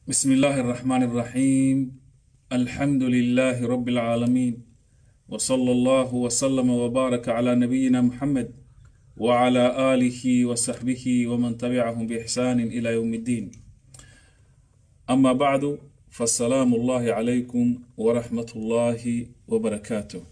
بسم الله الرحمن الرحيم الحمد لله رب العالمين وصلى الله وسلم وبارك على نبينا محمد وعلى آله وصحبه ومن تبعهم بإحسان إلى يوم الدين أما بعد فالسلام الله عليكم ورحمة الله وبركاته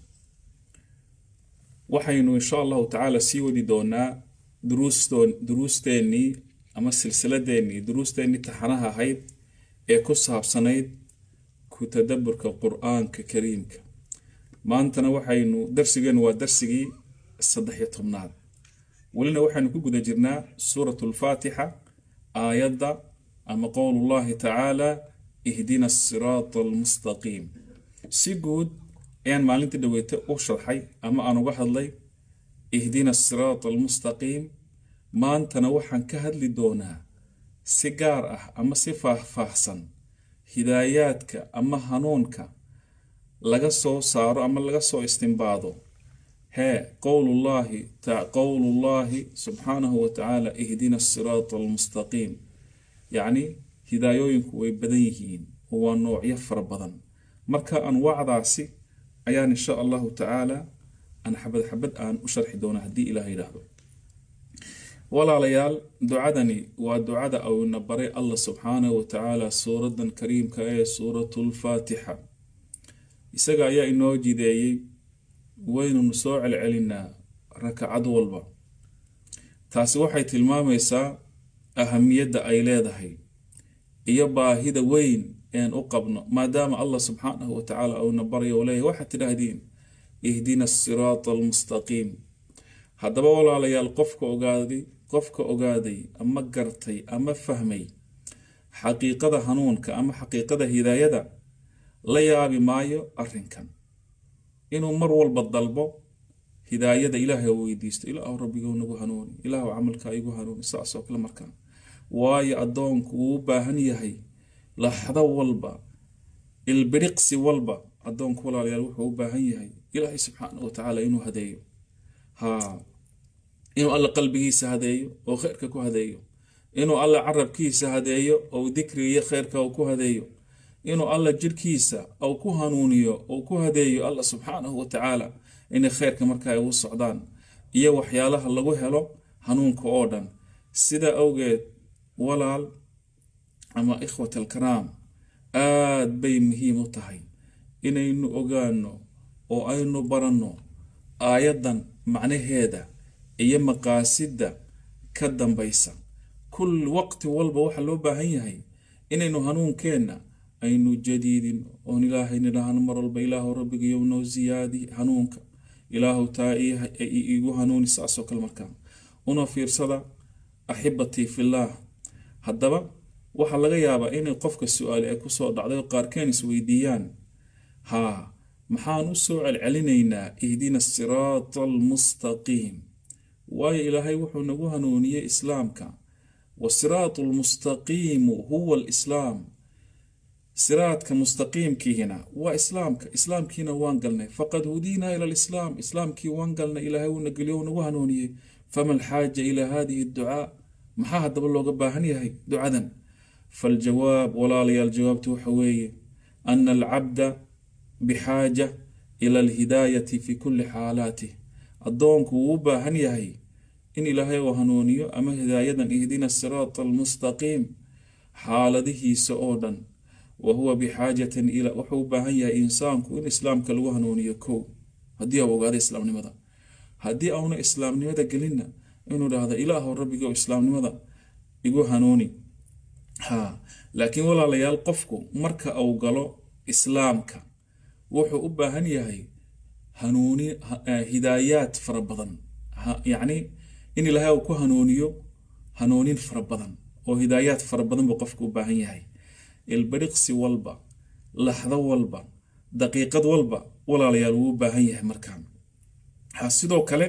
waxaynu insha allahu tacaala sii wadi doonaa duruustoon duruusteennii ama silsiladeennii duruusteennii taxanaha ahayd ee ku saabsanayd ku tadaburka qur-aanka kariimka maantana waxaynu darsigeennu waa darsigii saddex-iyo tobnaad welina waxaynu ku guda jirnaa suuratu lfaatixa aayadda ama qowlullahi tacaala ihdina asiraata almustaqiim si guud ayaan maalintii dhaweyta u sharxay ama aan uga hadlay ihdina asiraata almustaqiim maantana waxaan ka hadli doonaa si gaar ah ama si faahfaahsan hidaayaadka ama hanuunka laga soo saaro ama laga soo istimbaado hee qowlullaahi qowlullaahi subxaanahu wa tacaala ihdina asiraata almustaqiim yacni hidaayooyinku way badan yihiin oo waa noocyo fara badan marka anwaacdaasi ayaan insha allahu tacaala aan xabad xabad aan u sharxi doonaa haddii ilaah yidhaahdo walaalayaal ducadani waa ducada awna baray allah subxaanahu wa tacaala suuradan kariimka ee suuratulfaatixa isaga ayaa inoo jideeyey waynunu soo celcelinaa rakacad walba taasi waxay tilmaamaysaa ahamiyadda ay leedahay iyo baahida weyn een u qabno maadaama allah subxaanahu wa tacaala uuna baryo u leeyahy waxaad tidhaahdeen ihdina asiraata almustaqiim haddaba walaalayaal qofka ogaaday qofka ogaaday ama gartay ama fahmay xaqiiqada hanuunka ama xaqiiqada hidaayada la yaabi maayo arrinkan inuu mar walba dalbo hidaayada ilaahay weydiisto ilaahu rabbigow nagu hanuuni ilaahu camalkaa igu hanuuni saasoo kale markaa waayo addoonku wuu u baahan yahay laxdo walba ilbiriqsi walba addoonku walaalayaal wuxuu u baahan yahay ilaahay subxaana wa tacaala inuu hadeeyo haa inuu alla qalbigiisa hadeeyo oo kheyrka ku hadeeyo inuu alla carabkiisa hadeeyo oo dikrigiyo kheyrka uu ku hadeeyo inuu alla jirhkiisa ou ku hanuuniyo ou ku hadeeyo alla subxaanahu wa tacaala inay kheyrka markaa ugu socdaan iyo waxyaalaha lagu helo hanuunka oo dhan sidaa awgeed walaal ama ikhwat alkaraam aad bay muhiim u tahay inaynu ogaano oo aynu baranno aayaddan macnaheeda iyo maqaasidda ka dambaysa kul waqti walba waxaa loo baahan yahay inaynu hanuunkeenna aynu jadiidin oon ilaahay nidhaahno mar walba ilaahu rabbigayow noo siyaadi hanuunka ilaahu taa iigu hanuuni saasoo kale markaa una fiirsada axibatii fillaah haddaba waxaa laga yaabaa inay qofka su-aali ay kusoo dhacday oo qaarkeen isweydiiyaan haa maxaan u soo celcelinaynaa ihdina asiraata almustaqiim waayo ilaahay wuxuu nagu hanuuniyey islaamka wasiraatu almustaqiimu huwa alislaam siraadka mustaqiimkiihina waa islaamka islaamkiina waan galnay faqad hudiinaa ila alislaam islaamkii waan galnay ilaahay uuna geliyo u nagu hanuuniyey fama alxaaja ilaa hadihi adducaa maxaa haddaba looga baahan yahay ducadan faljawaab walaalayaal jawaabtu waxa weeye ana alcabda bixaaja ila alhidaayati fi kulli xaalaatih addoonku wuu u baahan yahay in ilaahay uu hanuuniyo ama hidaayadan ihdina asiraata almustaqiim xaaladihiisa oo dhan wa huwa bixaajatin ila wuxuu u baahan yahay insaanku in islaamka lagu hanuuniyo kow haddii au ogaada islaamnimada haddii auna islaamnimada gelinna inuu dhahdo ilaahu rabbigo islaamnimada igu hanuuni ha laakiin walaalayaal qofku marka uu galo islaamka wuxuu u baahan yahay hanuuni hidaayaad fara badan yacni in ilaahay uu ku hanuuniyo hanuunin fara badan oo hidaayaad fara badan buu qofku u baahan yahay ilbiriqsi walba laxdo walba daqiiqad walba walaalayaal wuu u baahan yahay markaan ha sidoo kale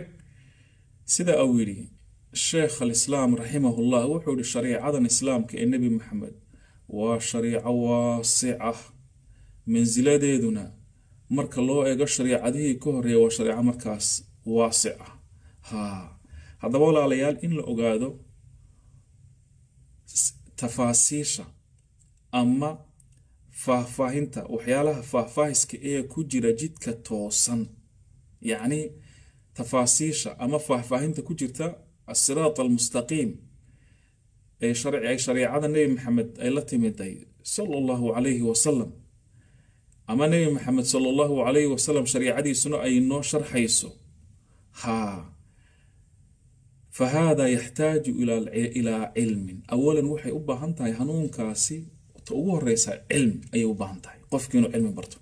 sida uu yidhi sheekh alislaam raximahullah wuxuu yihi shariicadan islaamka ee nebi maxamed waa shariico waasica mansiladeeduna marka loo eego shariicadihii ka horeeya waa shariico markaas waasic ah ha haddaba walaalayaal in la ogaado tafaasiisha ama faahfaahinta waxyaalaha faahfaahiska ee ku jira jidka toosan yacni tafaasiisha ama faahfaahinta ku jirta asiraat almustaqiim ee sharci ay shareecada nebi maxamed ay la timiday sala allahu calayhi wasalam ama nebi maxamed sala allahu calayhi wasalam shariicadiisuna ay noo sharxayso haa fa haadaa yaxtaaju ilaa cilmin awalan waxay u baahan tahay hanuunkaasi ta ugu horeysa cilmi ayay u baahan tahay qofki inuu cilmi barto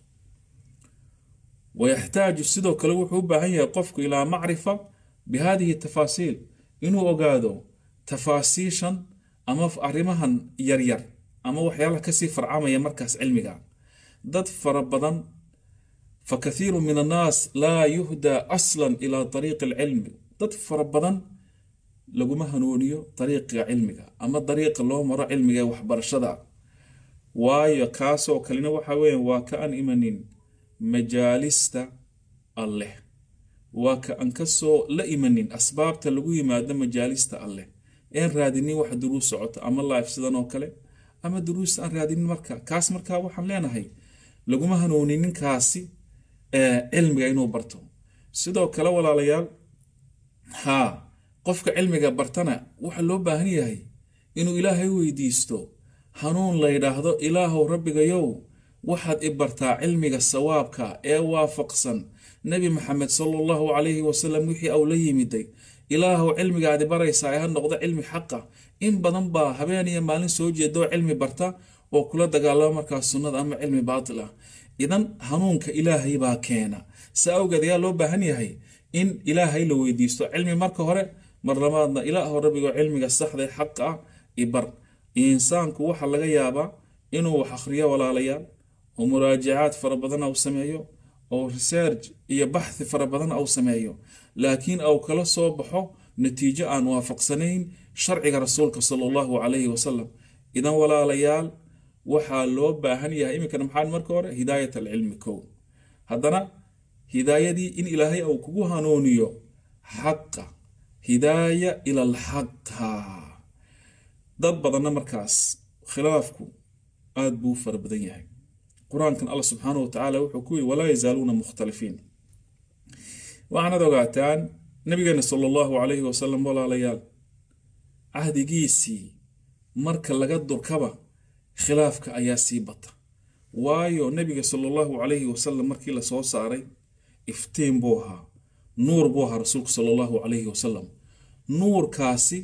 wayaxtaaju sidoo kale wuxuu u baahan yahay qofku ilaa macrifa bi hadihi tafaasiil inuu ogaado tafaasiishan ama arrimahan yaryar ama waxyaalaha kasii farcamaya markaas cilmiga dad fara badan fa kathiiru min annaas laa yuhdaa aslan ilaa ariiqi alcilmi dad fara badan laguma hanuuniyo dariiqa cilmiga ama dariiqa loo maro cilmiga ee waxbarashada waayo kaasoo kalena waxa weya waa ka aan imanin majaalista alleh waa ka aan kasoo la imanin asbaabta lagu yimaado majaalista alleh een raadinin wax duruus socoto ama life sidan oo kale ama duruus aan raadinin marka kaas markaa waxaan leenahay laguma hanuunin ninkaasi cilmiga inuu barto sidoo kale walaalayaal haa qofka cilmiga bartana waxa loo baahan yahay inuu ilaahay weydiisto hanuun la yidhaahdo ilaahow rabbigayow waxaad i bartaa cilmiga sawaabka ee waafaqsan nebi maxamed sala allahu calayhi wasalam wixii au la yimiday ilaahow cilmigaadi baraysaa ee ha noqdo cilmi xaqa in badan baa habeen iyo maalin soo jeedoo cilmi barta oo kula dagaalama markaas sunnada ama cilmi baatil ah idan hanuunka ilaahay baa keena sa awgeed ayaa loo baahan yahay in ilaahay la weydiisto cilmi marka hore mar labaadna ilaahow rabbigo cilmiga saxda ee xaqa ah i bar insaanku waxaa laga yaabaa inuu wax akhriyo walaalayaal oo muraajacaad fara badan au sameeyo oo research iyo baxthi fara badan au sameeyo laakiin au kala soo baxo natiijo aan waafaqsanayn sharciga rasuulka sala allahu calayhi wasalam idan walaalayaal waxaa loo baahan yahay iminkana maxaa marka hore hidaayat alcilmi kow haddana hidaayadii in ilaahay au kugu hanuuniyo xaqa hidaaya ila alxaqa dad badanna markaas khilaafku aada buu fara badan yahay qur-aankan alla subxaanahu watacaala wuxuu ku yiri walaa yazaaluuna mukhtalifiin waxaanad ogaataan nabigeena sala allahu calayhi wasalam walaalayaal cahdigiisii marka laga durkaba khilaafka ayaa sii bata waayo nabiga sala allahu calayhi wasalam markii lasoo saaray iftiin buu ahaa nuur buu ahaa rasuulku sala allahu calayhi wasalam nuurkaasi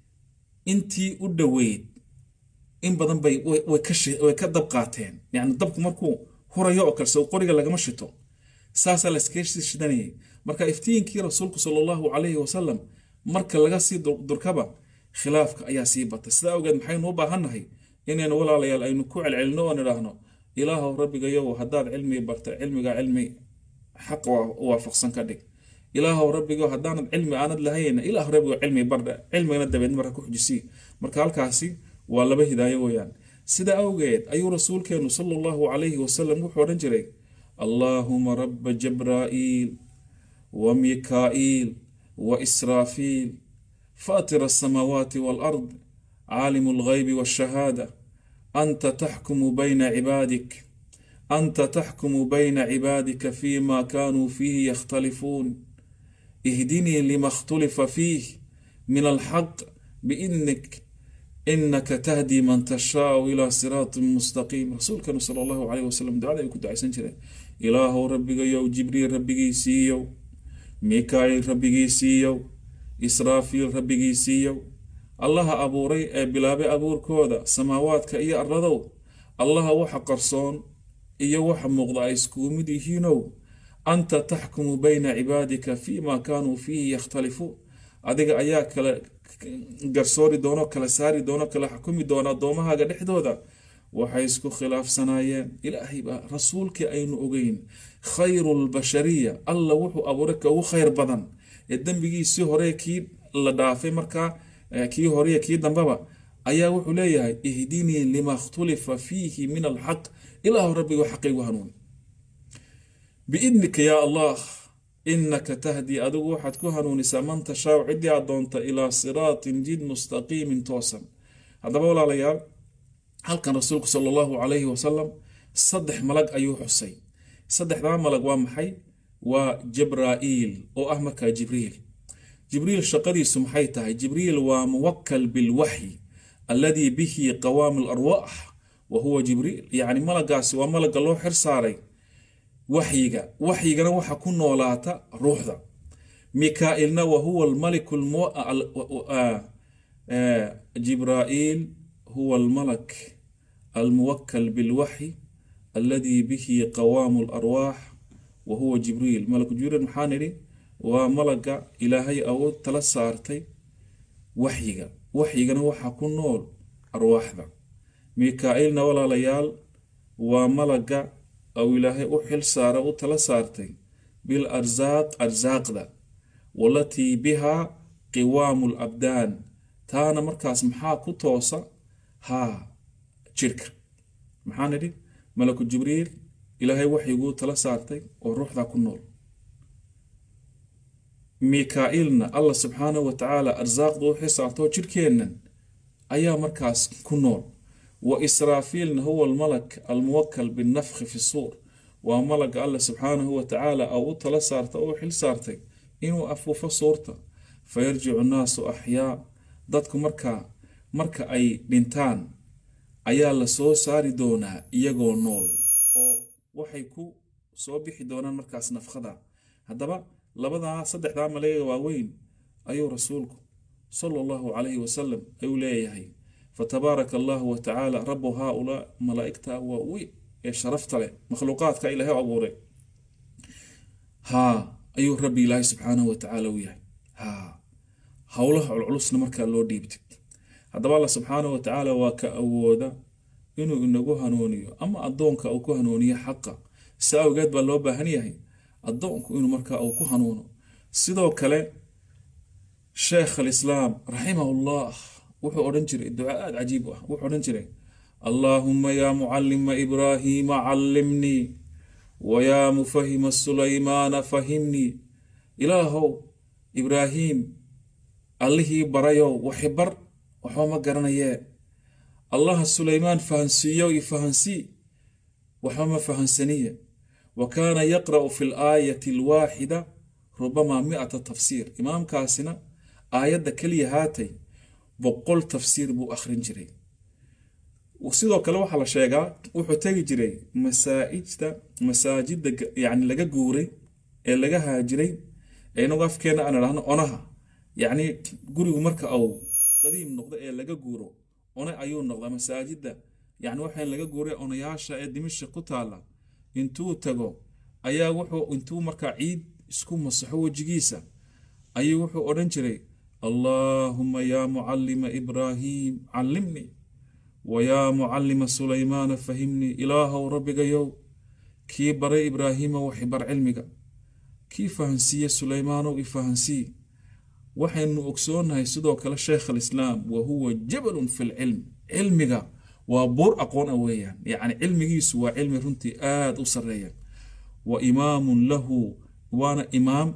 intii u dhoweyd in badan bay way ka dab qaateen yani dabku markuu hurayo oo kale sow qoriga lagama shito saasaa layskaga sii shidanayay marka iftiinkii rasuulku sala allahu calayhi wasalam marka laga sii durkaba khilaafka ayaa sii bata sidaa awgeed maxaynu u baahannahay inaynu walaalayaal aynu ku celcelino oo nidhaahno ilaahow rabbigayow haddaad cilmi barta cilmiga cilmi xaq waafaqsan ka dhig ilaahow rabbigo haddaanad cilmi aanad lahayna ilaah rabbigo cilmi bardha cilmigana dabeed marka ku xujisii marka halkaasi waa laba hidaayo weeyaan sida awgeed ayuu rasuulkeenu sala allahu calayhi wasalam wuxuu odhan jiray allaahuma rabba jabraa'iil wa mikaa'iil wa israafiil faatira asamaawaati waalard caalimu alghaybi waashahaada anta taxkumu bayna cibaadik anta taxkumu bayna cibaadika fima kaanuu fiihi yakhtalifuun ihdinii lima اkhtulifa fiih min alxaq biidnik inaka tahdi man tashaau ilaa siraatin mustaqiim rasuulkanu sala allahu calayh wasalam ducada ay ku ducaysan jireen ilaahow rabbigayow jibriil rabbigiisiiyow mikaa'iil rabbigiisiiyow israafiil rabbigiisiiyow allaha abuuray ee bilaabay abuurkooda samaawaadka iyo arladow allaha waxa qarsoon iyo waxa muuqda ay iskugu mid yihiinow anta taxkumu bayna cibaadika fima kaanuu fiihi yakhtalifuun adiga ayaa kala garsoori doono kala saari doono kala xukumi doona addoommahaaga dhexdooda waxay isku khilaafsanaayeen ilaahay baa rasuulkii aynu ogeyn khayru lbashariya alla wuxuu abuuray ka ugu khayr badan ee dembigiisii hore kii la dhaafay markaa kii horey kii dambeba ayaa wuxuu leeyahay ihdinii lima khtulifa fiihi min alxaq ilaahu rabbigo xaqaygu hanuuni biidnika yaa allah inaka tahdii adigu waxaad ku hanuunisaa man tashaau ciddii aad doonta ilaa siraatin jid mustaqiimin toosan haddaba walaalayaal halkan rasuulku sala allahu calayhi wasalam saddex malag ayuu xusay saddexdaa malag waa maxay waa jibraa'iil oo ah markaa jibriil jibriil shaqadiisu maxay tahay jibriil waa muwakal bilwaxyi alladii bihi qawaamu larwaax wa huwa jibriil yacni malagaasi waa malaga loo xir saaray waxyiga waxyigana waxa ku noolaata ruuxda mikaa'ilna wa huwa almaliku jibraa'iil huwa almalak almuwakal bilwaxyi alladii bihi qawaamu larwaax wa huwa jibriil malaku jibriil maxaa nidhi waa malaga ilaahay au tala saartay waxyiga waxyigana waxaa ku nool arwaaxda mikaa'ilna walaalayaal waa malaga au ilaahay u xil saara u tala saartay bil arsaaq arsaaqda walatii bihaa qiwaamu labdaan taana markaas maxaa ku toosa haa jirka maxaa nidhi malaku jibriil ilaahay waxyiguu tala saartay oo ruuxdaa ku nool mikaa'ilna allah subxaanahu wa tacaala arsaaqda u xil saartoo jirkeennan ayaa markaas ku nool wa israafiilna huwa almalak almuwakal binnafkhi fi suur waa malaga allah subxaanahu wa tacaala au u tala saarta oo u xil saartay inuu afuufo suurta fayarjicu nnaasu axyaa dadku markaa marka ay dhintaan ayaa la soo saari doonaa iyagoo nool oo waxay ku soo bixi doonaan markaas nafkhada haddaba labadaa saddexdaa malaga waaweyn ayuu rasuulku sala allahu calayhi wasalam ayuu leeyahay fatabaaraka allahu wa tacaala rabu haaulaa malaa'igta waa weyn ee sharafta leh makhluuqaadka ilaahay abuuray haa ayuu rabbi ilaahay subxaanahu wa tacaala u yahay haa howlaha culculusna markaa loo dhiibtay haddaba alla subxaanahu wa tacaala waa ka awooda inuu inagu hanuuniyo ama addoonka uu ku hanuuniyo xaqa si awgeed baa loo baahan yahay addoonku inuu markaa uu ku hanuuno sidoo kale sheekh alislaam raximahullah wuxuu odhan jiray duca aada cajiib ah wuxuu odhan jiray allaahuma yaa mucalima ibraahiima callimnii wayaa mufahima sulaymaana fahimnii ilaahow ibraahiim allihii barayow waxi bar waxba ma garanayee allaha sulaymaan fahansiiyow i fahansii waxba ma fahansaniye wa kaana yaqra'u fi laayati alwaaxida rubamaa mi'ata tafsiir imaamkaasina aayadda keliya haatay boqol tafsiir buu akhrin jiray sidoo kale waxaa la sheegaa wuxuu tegi jiray masaa'ijta masaajidda yacni laga guuray ee laga haajiray ee inagu afkeenna aan idhaahno onaha yacni gurigu marka uu qadiim noqdo ee laga guuro one ayuu noqdaa masaajidda yacni waxaan laga guuray onayaasha ee dimisha ku taalla intuu tago ayaa wuxuu intuu markaa ciid isku masaxo wejigiisa ayuu wuxuu odhan jiray allaahuma yaa mucallima ibraahiim callimnii wayaa mucallima sulaymaana fahimnii ilaahow rabbigayow kii baray ibraahiima waxi bar cilmiga kii fahansiiye sulaymaanow i fahansii waxaynu ogsoonahay sidoo kale sheekh alislaam wa huwa jabalun fi lcilm cilmiga waa buur aqoon a weeyaan yacni cilmigiisu waa cilmi runtii aada u sarreeya wa imaamun lahu waana imaam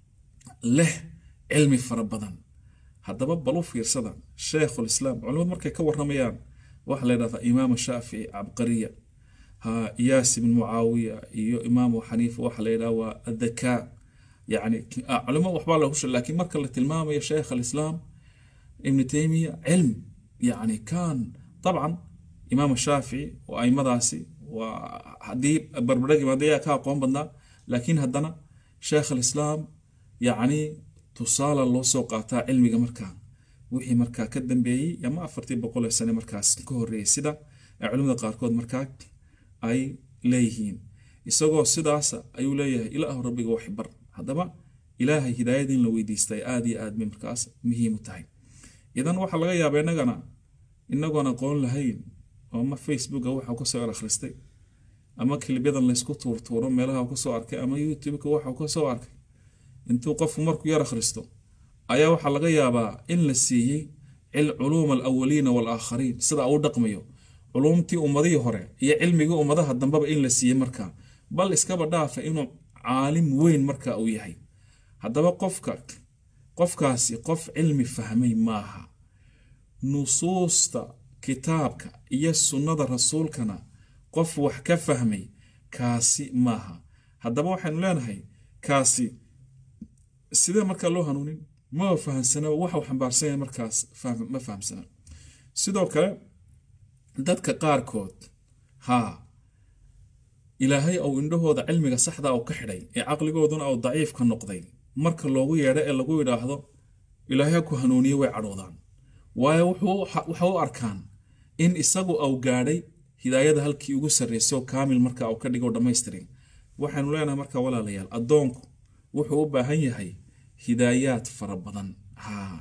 leh cilmi fara badan haddaba bal u fiirsada sheekhulislaam culimadu markay ka waramayaan waxaa la yidhahdaa imaam shaafici cabqariya ha iyaas ibn mucaawiya iyo imaamu xaniifa waxaa la yidhaha waa adhakaa yacni culimo waxbaa lagu sheeg laakiin marka la tilmaamayo sheekh alislaam ibnu taymiya cilm yacni kan dabcan imaam shaafici oo aimadaasi waa haddii barbardhagi maadayaa ka aqoon badnaa laakiin haddana sheekh alislaam yacni tusaala loo soo qaataa cilmiga markaa wixii markaa ka dambeeyey ama afartii boqol ee sane markaas ka horreeyey sida ay culimada qaarkood markaa ay leeyihiin isagoo sidaasa ayuu leeyahay ilaahu rabbiga wax bar haddaba ilaahay hidaayada in la weydiistay aada iyo aad bay markaas muhiim u tahay idan waxaa laga yaabaa innagana inagoon aqoon lahayn oo ama facebooka waxau kasoo er akhristay ama kilibyadan laysku tuurtuuro meelaha kasoo arkay ama youtubeka waxau kasoo arkay intuu qofku markuu yar akhristo ayaa waxaa laga yaabaa in la siiyey culuuma alawaliina waalaakhariin sida uu dhaqmayo culuumtii ummadihii hore iyo cilmigii ummadaha dambeba in la siiyey markaa bal iskaba dhaafa inuu caalim weyn marka uu yahay haddaba qofka qofkaasi qof cilmi fahmay maaha nusuusta kitaabka iyo sunnada rasuulkana qof wax ka fahmay kaasi maaha haddaba waxaynu leenahay kaasi sidee markaa loo hanuunin ma fahamsana waxa uu xambaarsan yahay markaas ma fahamsana sidoo kale dadka qaarkood haa ilaahay ou indhahooda cilmiga saxda u ka xidhay ee caqligooduna uu daciifka noqday marka loogu yeedho ee lagu yidhaahdo ilaahay ku hanuuniye way cadhoodaan waayo waxa u arkaan in isagu au gaadhay hidaayada halkii ugu sarraysay oo kaamil marka uu ka dhigo dhammaystirin waxaynu leenahay marka walaalayaal addoonku wuxuu u baahan yahay hidaayaad fara badan haa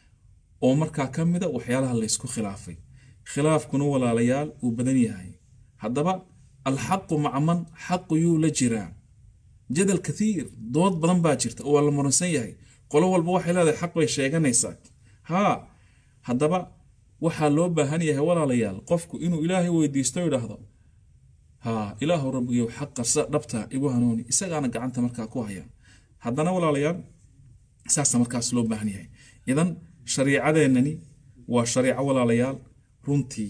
oo markaa ka mida waxyaalaha laysku khilaafay khilaafkuna walaalayaal uu badan yahay haddaba alxaqu maca man xaqu yuu la jiraa jadal kathiir dood badan baa jirta oo waa la muransan yahay qolo walba waxay leedahay xaq bay sheeganaysaa haa haddaba waxaa loo baahan yahay walaalayaal qofku inuu ilaahay weydiisto idhaahdo haa ilaahu rabbigiyow xaqa dhabta igu hanuuni isagaana gacanta markaa ku haya haddana walaalayaal saasa markaas loo baahan yahay idan shariicadeennani waa shariico walaalayaal runtii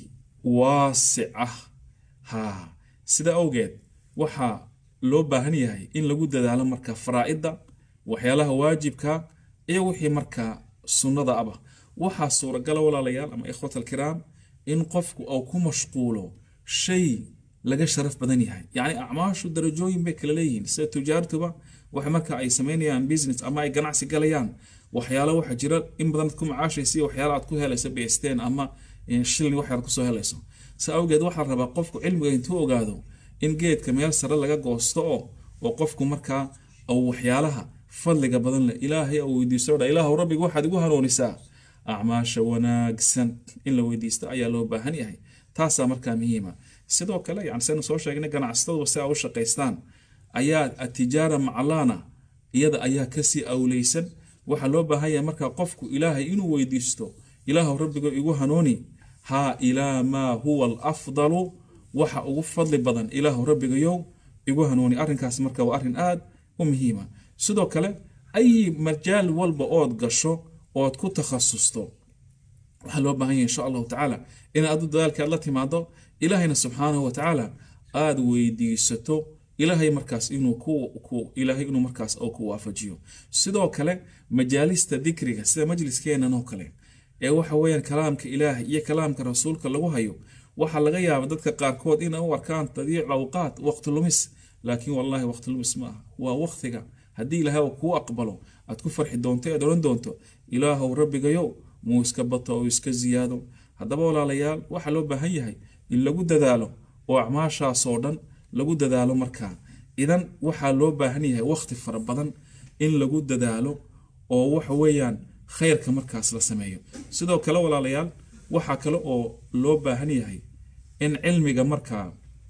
waasic ah haa sida awgeed waxaa loo baahan yahay in lagu dadaalo markaa faraa'idda waxyaalaha waajibka iyo wixii markaa sunnada aba waxaa suuragala walaalayaal ama ikhwat alkiraam in qofku uu ku mashquulo shay laga sharaf badan yahay yacni acmaashu darajooyin bay kala leeyihiin sida tujaartuba waxa marka ay samaynayaan business ama ay ganacsi galayaan waxyaalo waxa jira in badan ku macaashaysa iyo waxyaalo aad ku helayso beesteen ama shilin wax yar kusoo helayso sa awgeed waxaa rabaa qofku cilmiga intuu ogaado in geedka meel sare laga goosto oo oo qofku markaa uu waxyaalaha fadliga badan leh ilaahay uu weydiisto dha ilaahu rabbiga waxaad igu hanuunisaa acmaasha wanaagsan in la weydiisto ayaa loo baahan yahay taasaa markaa muhiima sidoo kale yani saynu soo sheegnay ganacsataduba si a u shaqaystaan ayaa atijaara maclaana iyada ayaa kasii awleysan waxaa loo baahan yahay markaa qofku ilaahay inuu weydiisto ilaahu rabbigo igu hanuuni haa ilaa maa huwa alafdalu waxa ugu fadli badan ilaahu rabbigayow igu hanuuni arrinkaas marka waa arrin aad u muhiima sidoo kale ay majaal walba ood gasho ood ku takhasusto waxaa loo baahan yahay insha allahu tacaala inaad adu dadaalkaad la timaado ilaahayna subxaanahu watacaala aada weydiisato ilaahay markaas inuu ku ilaahay inuu markaas oo ku waafajiyo sidoo kale majaalista dikriga sida majliskeenan oo kale ee waxa weeyaan kalaamka ilaahay iyo kalaamka rasuulka lagu hayo waxaa laga yaaba dadka qaarkood inay u arkaan tadiic awqaat waqti lumis laakiin wallahi waqti lumis ma aha waa waqtiga haddii ilaahay uu kuu aqbalo aad ku farxi doonto ead odhan doonto ilaahow rabbigayow muu iska bato oo iska ziyaado haddaba walaalayaal waxaa loo baahan yahay in lagu dadaalo oo acmaashaasoo dhan lagu dadaalo markaa idan waxaa loo baahan yahay waqti fara badan in lagu dadaalo oo waxa weeyaan khayrka markaas la sameeyo sidoo kale walaalayaal waxaa kale oo loo baahan yahay in cilmiga markaa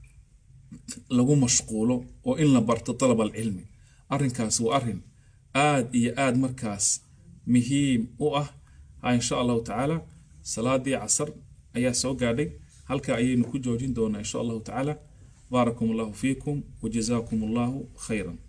lagu mashquulo oo in la barto dalab alcilmi arrinkaas waa arrin aad iyo aad markaas muhiim u ah ha insha allahu tacaala salaadii casar ayaa soo gaadhay halka ayaynu ku joojin doonaa insha allahu tacaala baarakum allahu fiikum wajazaakum allahu khayran